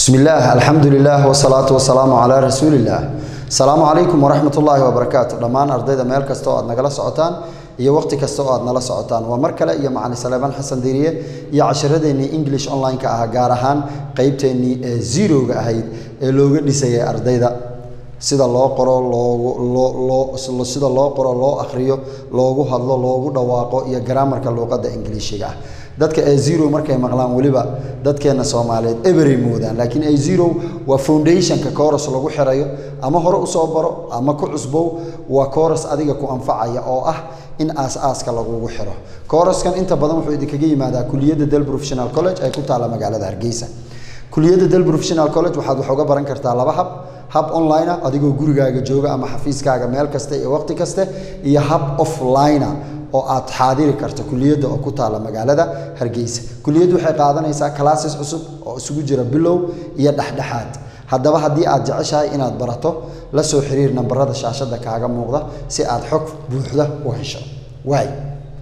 بسم الله الحمد لله والصلاة والسلام على رسول الله السلام عليكم ورحمة الله وبركاته دمان أرضيدا ميل كستو أد نغلا سعوتان iyo waqti kasta oo aad nala socotaan waa mar kale iyo macalin saleebaan xasan diiriye iyo casharadeenii english online-ka ah gaar ahaan qeybteennii ee zeroga ahayd ee looga dhisayay ardayda sida loo qoro loogu loo loo sida loo qoro loo akhriyo loogu hadlo loogu dhawaaqo iyo garaamarka luuqadda ingiliishiga ah dadka a zero markay maqlaan weliba dadkeena soomaaliyeed eberay moodaan laakiin a zero waa foundationka coros lagu xirayo ama hore usoo baro ama ku cusbow waa coros adiga ku anfacaya oo ah in aas-aaska lagugu xiro coroskan inta badan wuxuu idinkaga yimaadaa kuliyadda del professional college ee ku taalla magaalada hargeysa kuliyadda del professional college waxaad wax uga baran kartaa laba hab hab online ah adigoo gurigaaga jooga ama xafiiskaaga meel kaste iyo waqti kaste iyo hab offline ah oo aad xaadiri karto kuliyadda oo ku taalla magaalada hargeysa kuliyaddu waxay qaadanaysaa classes cusub oo isugu jira bilow iyo dhexdhexaad haddaba haddii aad jeceshahay inaad barato la soo xiriir nambarada shaashadda kaaga muuqda si aad xog buuxda u hesho waay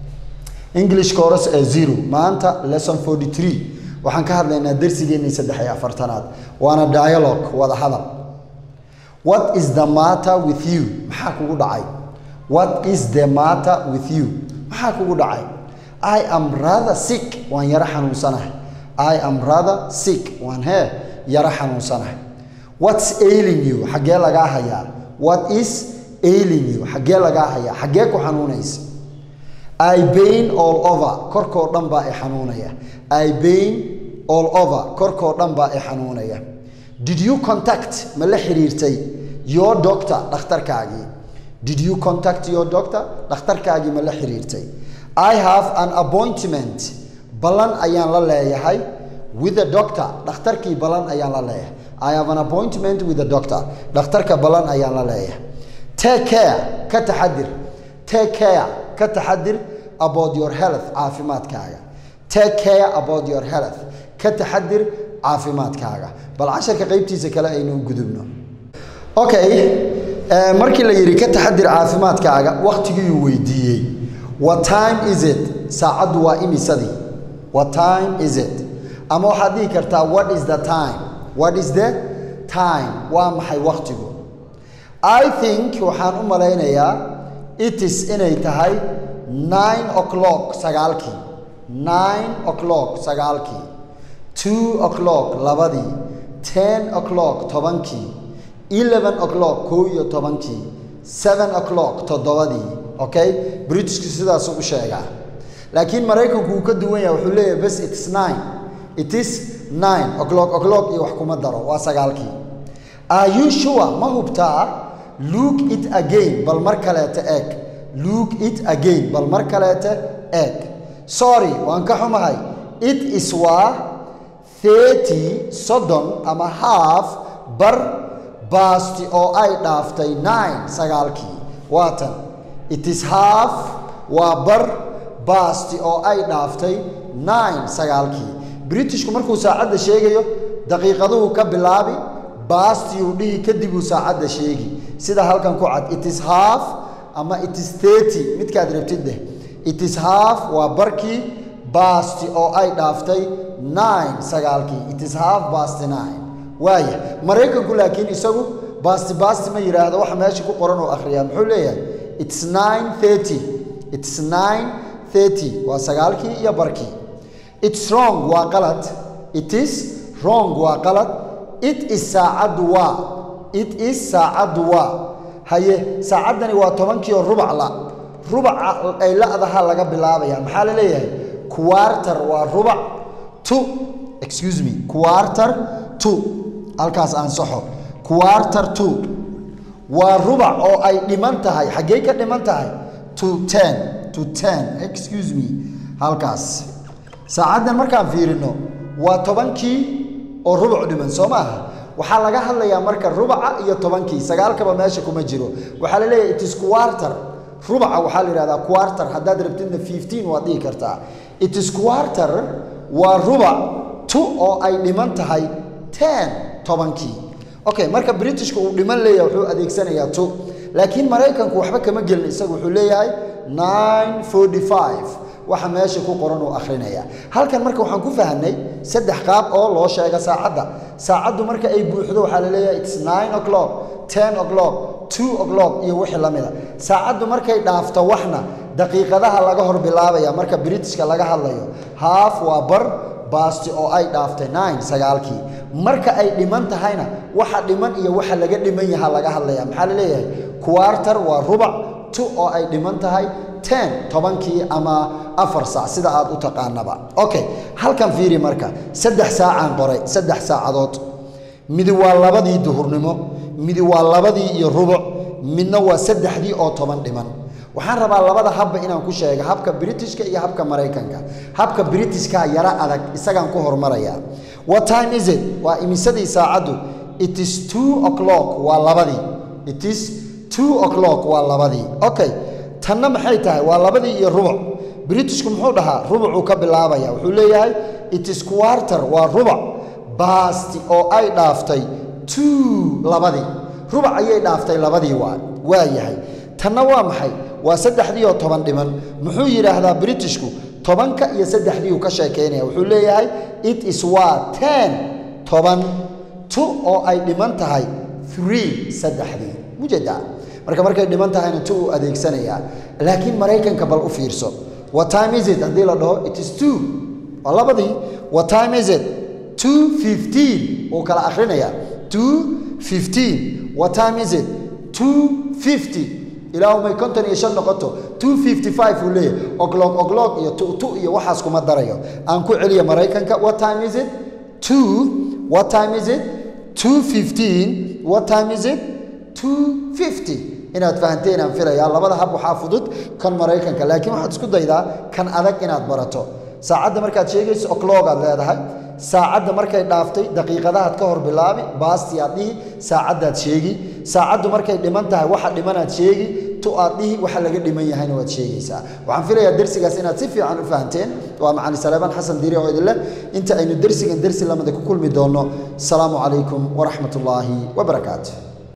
english coros ee zero maanta lesson forty three waxaan ka hadlaynaa darsigeennii saddex iyo afartanaad waana dialogue wada hadal what is the matter with you maxaa kugu dhacay what is the matter with you maxaa kugu dhacay i am rather sick waan yaro xanuunsanahay i am rather sick waan hee yaro xanuunsanahay what's ailing you xaggee lagaa hayaa what is ailing you xaggee lagaa hayaa xaggee ku xanuunaysa i bain all over korkoo dhan baa i xanuunaya i bain all over korkoo dhan baa i xanuunaya did you contact ma la xiriirtay your doctor dhakhtarkaagii did you contact your doctor dhakhtarkaagii ma la xiriirtay i have an appointment ballan ayaan la leeyahay with the doctor dhakhtarkii ballan ayaan la leeyahay I have an appointment with the doctor. Dhakhtarka ballan ayaan la leeyahay. Take care ka taxadir. Take care ka taxadir about your health caafimaadkaaga. Take care about your health ka taxadir caafimaadkaaga. Bal casharka qaybtiisa kale aynu gudubno. Okay, uh, markii la yiri ka taxadir caafimaadkaaga waqtigii uu weydiiyey. What time is it? Saacadu waa imisadii. What time is it? Ama waxaad dhihi kartaa what is the time? what is the time waa maxay waqtigu i think waxaan u malaynayaa it is inay tahay nine o'clock sagaalkii nine o'clock sagaalkii two o'clock labadii ten o'clock tobankii eleven o'clock kow iyo tobankii seven o'clock toddobadii okay britishku sidaasuu u sheegaa laakiin maraykanku uu ka duwan yahay wuxuu leeyahay bes it's nine it is nine o'clock o'clock iyo wax kuma daro waa sagaalkii are you sure ma hubtaa look it again bal mar kaleete eeg look it again bal mar kaleete eeg sorry waan ka xumahay it is waa thirty soddon ama half bar baasti oo ay dhaaftay nine sagaalkii waa tan it is half waa bar baasti oo ay dhaaftay nine sagaalkii britishku markuu saacadda sheegayo daqiiqaduhu ka bilaabi baastiyuu dhihi kadib uu saacadda sheegi sida halkan ku cad it is half ama it is thirty midkaad rabtid deh it is half waa barkii baasti oo ay dhaaftay nine sagaalkii it is half baasti nine waaya maraykanku laakiin isagu baasti baasti ma yidhaahdo waxa meesha ku qoran oo akhriyaa muxuu leeyahay it's nine thirty it's nine thirty waa sagaalkii iyo barkii it's wrong waa qalad it is wrong waa qalad it is saacaddu waa it is saacaddu waa haye saacaddani waa tobankii oo rubac la rubaca ay la-daha laga bilaabaya maxaa la leeyahay quarter waa rubac two excuse me quarter two halkaas aan saxo quarter two waa rubac oo ay dhiman tahay xaggee ka dhiman tahay to ten to ten excuse me halkaas saacaddan markaan fiirino waa tobankii oo rubuc dhiman soo maaha waxaa laga hadlayaa marka rubaca iyo tobankii sagaalkaba meesha kuma jiro waxaa la leeyahay itis quarter rubaca waxaa la yidhahdaa quarter haddaad rabtidna fifteen waad dhihi kartaa itis quarter waa rubac two oo ay dhiman tahay ten tobankii okay marka britishka uu dhiman leeyahay wuxuu adeegsanayaa two laakiin maraykanku waxba kama gelin isagu wuxuu leeyahay nine forty five waxa meesha ku qoran uu akhrinaya halkan marka waxaan ku fahanay saddex qaab oo loo sheega saacadda saacaddu marka ay buuxdo waxaa la leeyahay its nine o'clock ten o'clock two o'clock iyo wixii la mida saacaddu markay dhaafto waxna daqiiqadaha laga hor bilaabaya marka britishka laga hadlayo haaf waa bar baasti oo ay dhaaftay nine sagaalkii marka ay dhiman tahayna waxa dhiman iyo waxa laga dhiman yaha laga hadlaya maxaa la leeyahay quarter waa rubac two oo ay dhiman tahay ten tobankii ama afar saac sida aad u taqaanaba okay halkan fiiri marka saddex saacaan qoray saddex saacadood midi waa labadii duhurnimo midi waa labadii iyo rubuc midna waa saddexdii oo toban dhiman waxaan rabaa labada habba inaan ku sheega habka britishka iyo habka maraykanka habka britishka yara adag isagaan ku hormaraya what time is it waa imisadii saacaddu it is two o'clock waa labadii it is two o'clock waa labadii okay tanna maxay tahay waa labadii iyo rubuc britishku muxuu dhahaa rubucuu ka bilaabaya wuxuu leeyahay it is quarter waa rubuc baasti oo ay dhaaftay two labadii rubuc ayay dhaaftay labadii waa waa yahay tanna waa maxay waa saddexdii oo toban dhiman muxuu yidhaahdaa britishku tobanka iyo saddexdii uu ka sheekaynaya wuxuu leeyahay it is waa ten toban two oo ay dhiman tahay three saddexdii mujeda marka markay dhiman tahayna two uu adeegsanayaa laakiin maraykanka bal u fiirso what time is it haddii la dhaho it is two waa labadii what time is it two fifteen uu kala akhrinayaa two fifteen what time is it two fifty ilaa may konton iyo shan noqoto two fifty five uu leeyahay oglog oglog iyo tu tu iyo waxaas kuma darayo aan ku celiya maraykanka what time is it two what time is it two fifteen what time is it two fifty inaad fahanteen aan filayaa labada hab waxaa fudud kan maraykanka laakiin waxaad isku daydaa kan adag inaad barato saacadda markaad sheegayso oclog aad leedahay saacadda markay dhaaftay daqiiqadahaad ka hor bilaabi baasti aad dhihi saacaddaad sheegi saacaddu markay dhiman tahay waxa dhimanaad sheegi tu aad dhihi waxa laga dhiman yahayna waad sheegaysaa waxaan filayaa dersigaas inaad si fiican u fahanteen waa macali saleebaan xasan diiri oo idin leh inta aynu dersigan dersi lamida ku kulmi doonno asalaamu calaykum waraxmat ullaahi wabarakaatu